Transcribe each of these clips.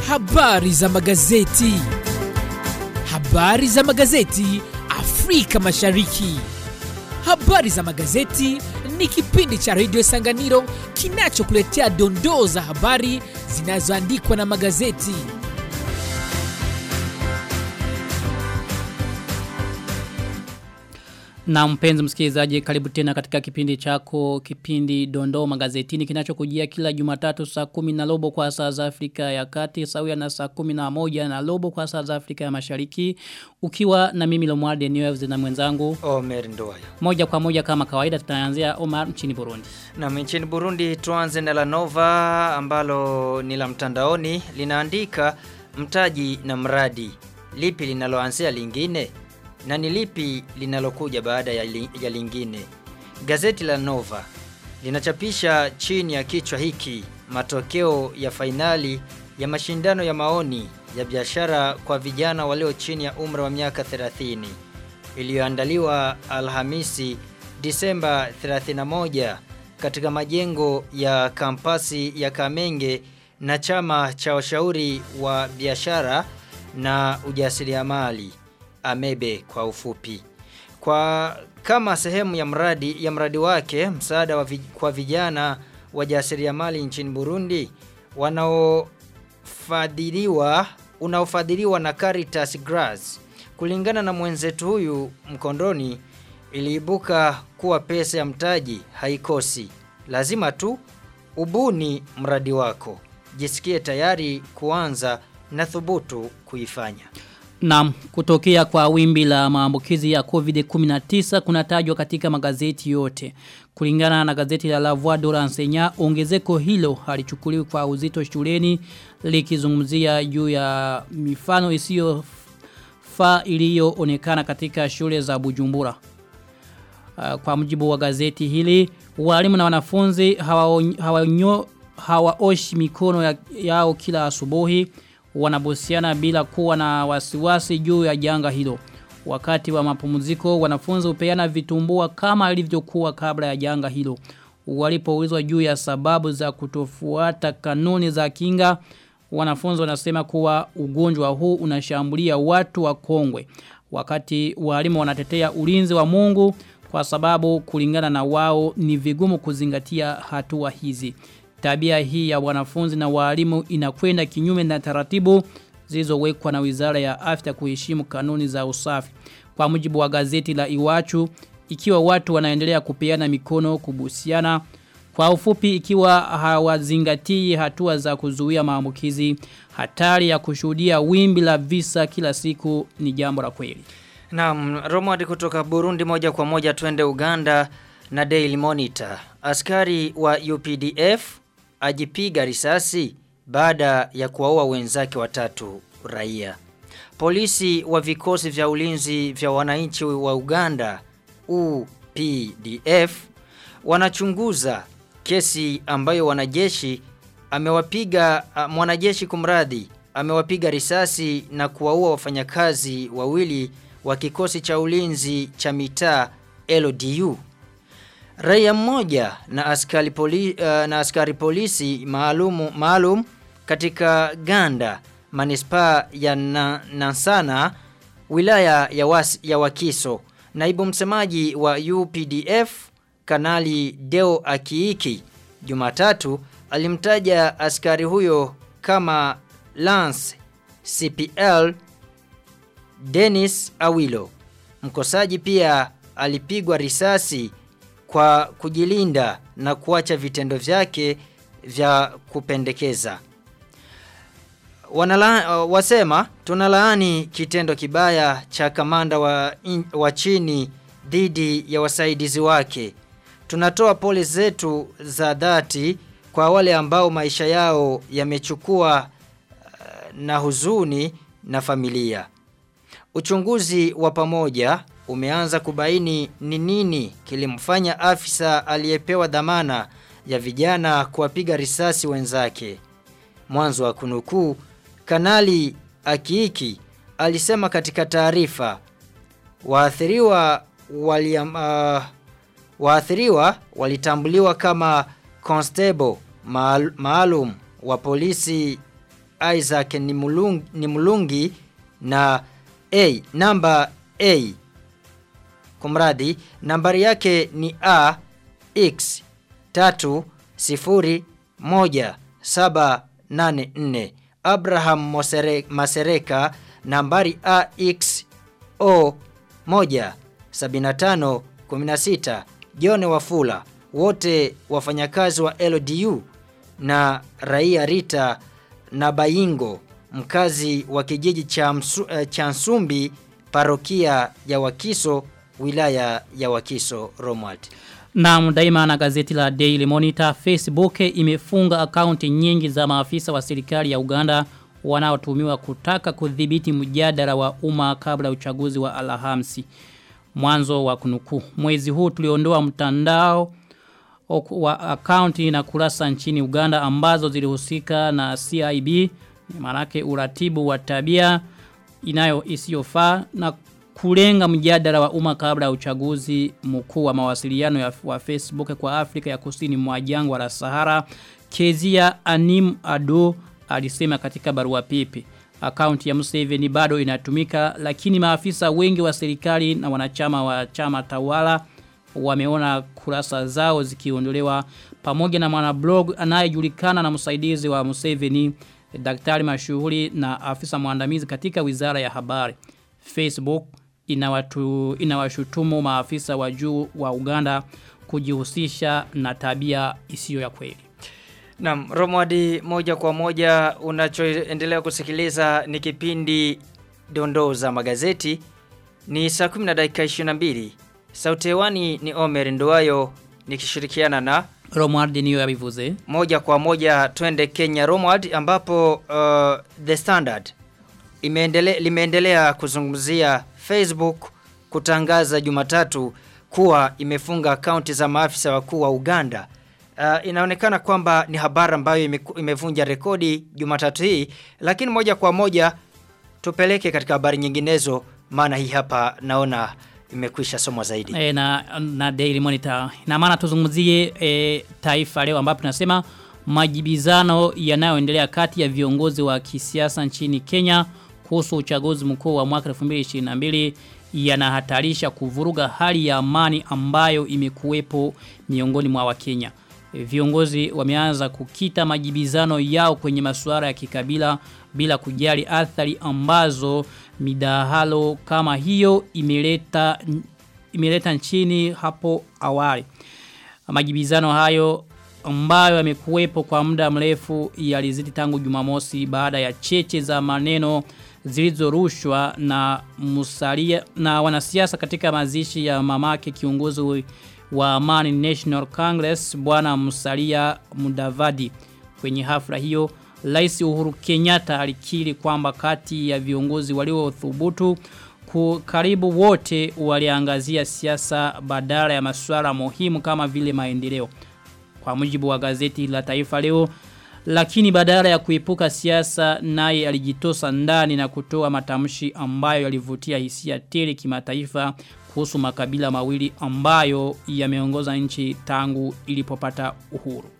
Habari za magazeti. Habari za magazeti Afrika Mashariki. Habari za magazeti ni kipindi cha redio Sanganiro kinachokuletea dondoo za habari zinazoandikwa na magazeti. Na mpenzi msikilizaji karibu tena katika kipindi chako kipindi dondoo magazetini kinachokujia kila jumatatu saa kumi na robo kwa saa za Afrika ya kati sawia na saa kumi na moja na robo kwa saa za Afrika ya mashariki ukiwa na mimi Lomwarde News na mwenzangu Omer Ndoya. moja kwa moja kama kawaida tutaanzia Omar nchini Burundi. Na nchini Burundi tuanze na la Nova ambalo ni la mtandaoni linaandika mtaji na mradi. Lipi linaloanzia lingine? Na ni lipi linalokuja baada ya, li, ya lingine? Gazeti la Nova linachapisha chini ya kichwa hiki matokeo ya fainali ya mashindano ya maoni ya biashara kwa vijana walio chini ya umri wa miaka 30 iliyoandaliwa Alhamisi Disemba 31 katika majengo ya kampasi ya Kamenge na chama cha washauri wa biashara na ujasiriamali Amebe kwa ufupi. Kwa kama sehemu ya mradi ya mradi wake msaada wa vij, kwa vijana wajasiriamali nchini Burundi wanaofadhiliwa unaofadhiliwa na Caritas Grass kulingana na mwenzetu huyu mkondoni iliibuka kuwa pesa ya mtaji haikosi. Lazima tu ubuni mradi wako. Jisikie tayari kuanza na thubutu kuifanya. Naam, kutokea kwa wimbi la maambukizi ya COVID-19 kunatajwa katika magazeti yote. Kulingana na gazeti la La Voix de l'Enseignant, ongezeko hilo halichukuliwi kwa uzito shuleni likizungumzia juu ya mifano isiyo fa iliyoonekana katika shule za Bujumbura. Uh, kwa mujibu wa gazeti hili, walimu na wanafunzi hawaoshi hawa hawa mikono ya, yao kila asubuhi wanabusiana bila kuwa na wasiwasi juu ya janga hilo. Wakati wa mapumziko wanafunzi upeana vitumbua kama ilivyokuwa kabla ya janga hilo. Walipoulizwa juu ya sababu za kutofuata kanuni za kinga, wanafunzi wanasema kuwa ugonjwa huu unashambulia watu wa kongwe. Wakati walimu wanatetea ulinzi wa Mungu kwa sababu kulingana na wao ni vigumu kuzingatia hatua hizi. Tabia hii ya wanafunzi na walimu inakwenda kinyume na taratibu zilizowekwa na Wizara ya Afya kuheshimu kanuni za usafi. Kwa mujibu wa gazeti la Iwachu, ikiwa watu wanaendelea kupeana mikono kubusiana, kwa ufupi ikiwa hawazingatii hatua za kuzuia maambukizi, hatari ya kushuhudia wimbi la visa kila siku ni jambo la kweli. Naam, Romad kutoka Burundi moja kwa moja twende Uganda na Daily Monitor. Askari wa UPDF ajipiga risasi baada ya kuwaua wenzake watatu raia. Polisi wa vikosi vya ulinzi vya wananchi wa Uganda UPDF wanachunguza kesi ambayo wanajeshi amewapiga mwanajeshi kumradhi amewapiga risasi na kuwaua wafanyakazi wawili wa kikosi cha ulinzi cha mitaa LDU. Raia mmoja na askari, poli, uh, na askari polisi maalumu maalum katika Ganda manispaa ya na, Nansana wilaya ya, was, ya Wakiso. Naibu msemaji wa UPDF Kanali Deo Akiiki Jumatatu alimtaja askari huyo kama Lance CPL Dennis Awilo. Mkosaji pia alipigwa risasi kwa kujilinda na kuacha vitendo vyake vya kupendekeza. Wanala, uh, wasema tunalaani kitendo kibaya cha kamanda wa, in, wa chini dhidi ya wasaidizi wake. Tunatoa pole zetu za dhati kwa wale ambao maisha yao yamechukua uh, na huzuni na familia. Uchunguzi wa pamoja umeanza kubaini ni nini kilimfanya afisa aliyepewa dhamana ya vijana kuwapiga risasi wenzake. Mwanzo wa kunukuu, Kanali Akiiki alisema katika taarifa waathiriwa wali, uh, waathiriwa walitambuliwa kama constable maalum wa polisi Isaac ni mulungi, ni mulungi na A namba A kumradi nambari yake ni A X 3 0 1 7 8 4 Abraham Mosere, Masereka nambari AX O 1 75 16 John Wafula wote wafanyakazi wa LDU na raia Rita na Bayingo mkazi wa kijiji cha, msu, uh, cha Nsumbi parokia ya Wakiso wilaya ya Wakiso Romwald. Na daima na gazeti la Daily Monitor Facebook imefunga akaunti nyingi za maafisa wa serikali ya Uganda wanaotumiwa kutaka kudhibiti mjadala wa umma kabla uchaguzi wa Alhamisi. Mwanzo wa kunukuu. Mwezi huu tuliondoa mtandao wa akaunti na kurasa nchini Uganda ambazo zilihusika na CIB manake uratibu wa tabia inayo isiyofaa na kulenga mjadala wa umma kabla ya uchaguzi mkuu wa mawasiliano ya wa Facebook kwa Afrika ya Kusini mwa jangwa la Sahara Kezia Anim Ado alisema katika barua pepe akaunti ya Museveni bado inatumika lakini maafisa wengi wa serikali na wanachama wa chama tawala wameona kurasa zao zikiondolewa pamoja na mwanablog anayejulikana na msaidizi wa Museveni daktari mashuhuri na afisa mwandamizi katika wizara ya habari. Facebook inawatu, inawashutumu maafisa wa juu wa Uganda kujihusisha na tabia isiyo ya kweli. Naam, Romwadi moja kwa moja unachoendelea kusikiliza ni kipindi dondoo za magazeti. Ni saa 10 na dakika 22. Sauti hewani ni Omer Nduwayo nikishirikiana na Romward niyo yabivuze. Moja kwa moja twende Kenya Romward ambapo uh, The Standard imeendele, limeendelea kuzungumzia Facebook kutangaza Jumatatu kuwa imefunga akaunti za maafisa wakuu wa Uganda. Uh, inaonekana kwamba ni habari ambayo ime, imevunja rekodi Jumatatu hii, lakini moja kwa moja tupeleke katika habari nyinginezo, maana hii hapa naona imekwisha somwa zaidi. E, na, na Daily Monitor. Na maana tuzungumzie e, taifa leo ambapo tunasema majibizano yanayoendelea kati ya viongozi wa kisiasa nchini Kenya kuhusu uchaguzi mkuu wa mwaka 2022 yanahatarisha kuvuruga hali ya amani ambayo imekuwepo miongoni mwa Wakenya. Viongozi wameanza kukita majibizano yao kwenye masuala ya kikabila bila kujali athari ambazo midahalo kama hiyo imeleta imeleta nchini hapo awali. Majibizano hayo ambayo yamekuwepo kwa muda mrefu yalizidi tangu Jumamosi baada ya cheche za maneno zilizorushwa na musalia na wanasiasa katika mazishi ya mamake kiongozi wa Amani National Congress bwana Musalia Mudavadi. Kwenye hafla hiyo Rais Uhuru Kenyatta alikiri kwamba kati ya viongozi waliothubutu karibu wote waliangazia siasa badala ya masuala muhimu kama vile maendeleo. Kwa mujibu wa gazeti la Taifa leo lakini badala ya kuepuka siasa naye alijitosa ndani na kutoa matamshi ambayo yalivutia hisia tele kimataifa kuhusu makabila mawili ambayo yameongoza nchi tangu ilipopata uhuru.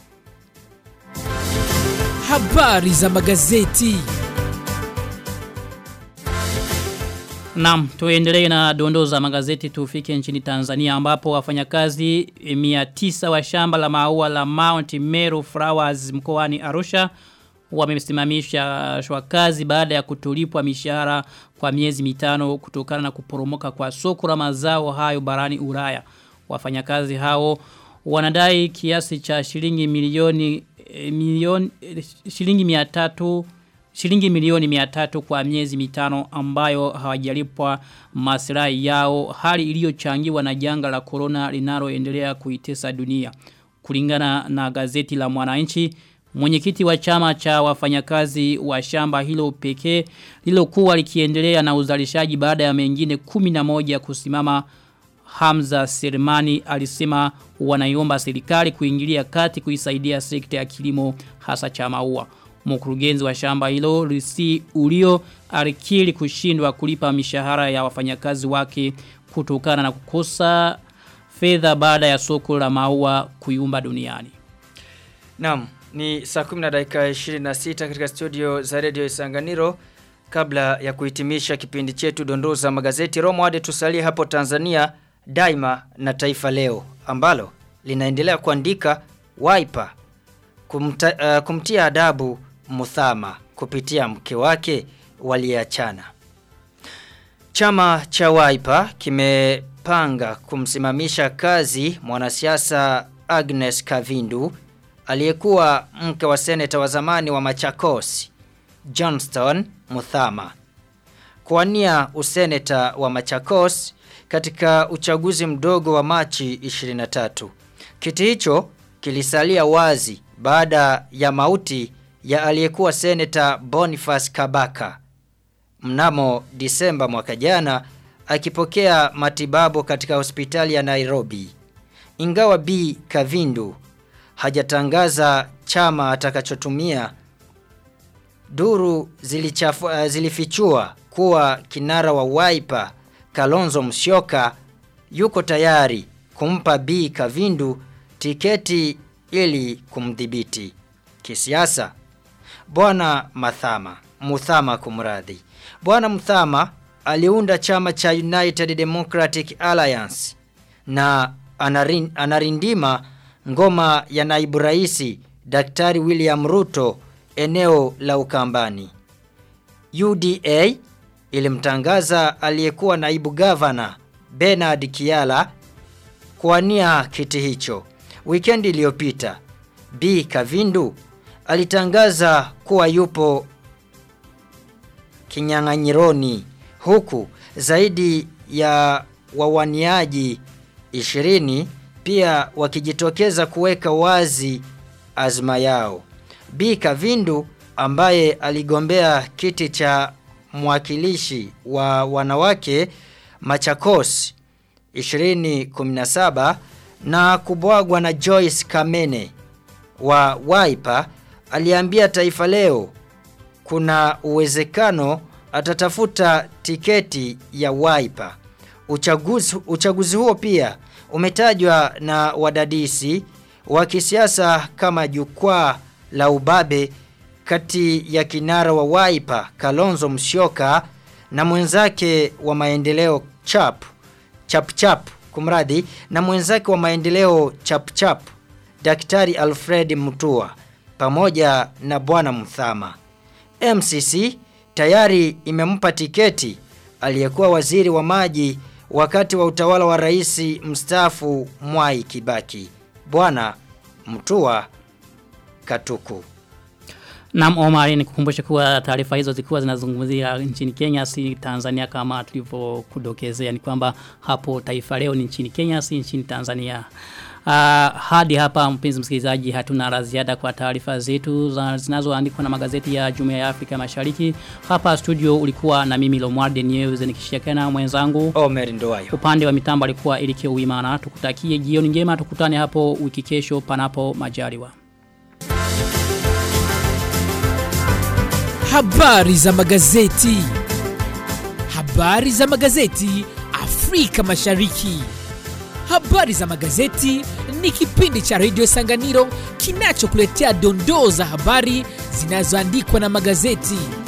Habari za magazeti. Naam, tuendelee na dondoo za magazeti tufike nchini Tanzania ambapo wafanyakazi 900 wa shamba la maua la Mount Meru Flowers mkoani Arusha wamesimamisha shwa kazi baada ya kutolipwa mishahara kwa miezi mitano kutokana na kuporomoka kwa soko la mazao hayo barani Ulaya. Wafanyakazi hao wanadai kiasi cha shilingi milioni e, milioni e, shilingi 300 shilingi milioni 300 kwa miezi mitano ambayo hawajalipwa maslahi yao hali iliyochangiwa na janga la corona linaloendelea kuitesa dunia kulingana na gazeti la Mwananchi Mwenyekiti wa chama cha wafanyakazi wa shamba hilo pekee lilokuwa likiendelea na uzalishaji baada ya mengine 11 kusimama Hamza Sermani alisema wanaiomba serikali kuingilia kati kuisaidia sekta ya kilimo hasa cha maua. Mkurugenzi wa shamba hilo Risi Ulio alikiri kushindwa kulipa mishahara ya wafanyakazi wake kutokana na kukosa fedha baada ya soko la maua kuyumba duniani. Naam, Ni saa 10 na dakika 26 katika studio za Radio Isanganiro. Kabla ya kuhitimisha kipindi chetu dondoo za magazeti Romo hadi tusalie hapo Tanzania Daima na Taifa Leo ambalo linaendelea kuandika Wiper kumta, uh, kumtia adabu Muthama kupitia mke wake waliachana. Chama cha Wiper kimepanga kumsimamisha kazi mwanasiasa Agnes Kavindu aliyekuwa mke wa seneta wa zamani wa Machakos Johnston Muthama kuwania useneta wa Machakos katika uchaguzi mdogo wa Machi 23. Kiti hicho kilisalia wazi baada ya mauti ya aliyekuwa seneta Boniface Kabaka mnamo Disemba mwaka jana akipokea matibabu katika hospitali ya Nairobi. Ingawa B Kavindu hajatangaza chama atakachotumia duru zilichafu, uh, zilifichua kuwa kinara wa Wiper Kalonzo Musyoka yuko tayari kumpa B Kavindu tiketi ili kumdhibiti kisiasa. Bwana Mathama, Muthama kumradhi. Bwana Muthama aliunda chama cha United Democratic Alliance na anarin, anarindima ngoma ya naibu raisi Daktari William Ruto eneo la Ukambani. UDA ilimtangaza aliyekuwa naibu gavana Bernard Kiala kuwania kiti hicho. Weekend iliyopita B Kavindu alitangaza kuwa yupo kinyang'anyironi huku zaidi ya wawaniaji 20 pia wakijitokeza kuweka wazi azma yao. B Kavindu ambaye aligombea kiti cha mwakilishi wa wanawake Machakos 2017 na kubwagwa na Joyce Kamene wa Wiper aliambia Taifa Leo kuna uwezekano atatafuta tiketi ya Wiper. Uchaguzi, uchaguzi huo pia umetajwa na wadadisi wa kisiasa kama jukwaa la ubabe kati ya kinara wa Wiper Kalonzo Musyoka na mwenzake wa maendeleo Chap Chap Chap kumradi na mwenzake wa maendeleo Chap Chap Daktari Alfred Mutua pamoja na bwana Mthama. MCC tayari imempa tiketi aliyekuwa waziri wa maji wakati wa utawala wa rais mstaafu Mwai Kibaki. Bwana Mtua Katuku. Naam Omar ni kukumbusha kuwa taarifa hizo zilikuwa zinazungumzia nchini Kenya si Tanzania kama tulivyokudokezea ni kwamba hapo taifa leo ni nchini Kenya si nchini Tanzania. Uh, hadi hapa mpenzi msikilizaji hatuna la ziada kwa taarifa zetu za zinazoandikwa na magazeti ya Jumuiya ya Afrika Mashariki. Hapa studio ulikuwa na mimi Lomwarde News nikishirikiana na mwenzangu Omer Ndoayo. upande wa mitambo alikuwa Elikio Uimana. Tukutakie jioni njema tukutane hapo wiki kesho panapo majaliwa. Habari za magazeti. Habari za magazeti Afrika Mashariki. Habari za magazeti ni kipindi cha Radio Sanganiro kinachokuletea dondoo za habari zinazoandikwa na magazeti.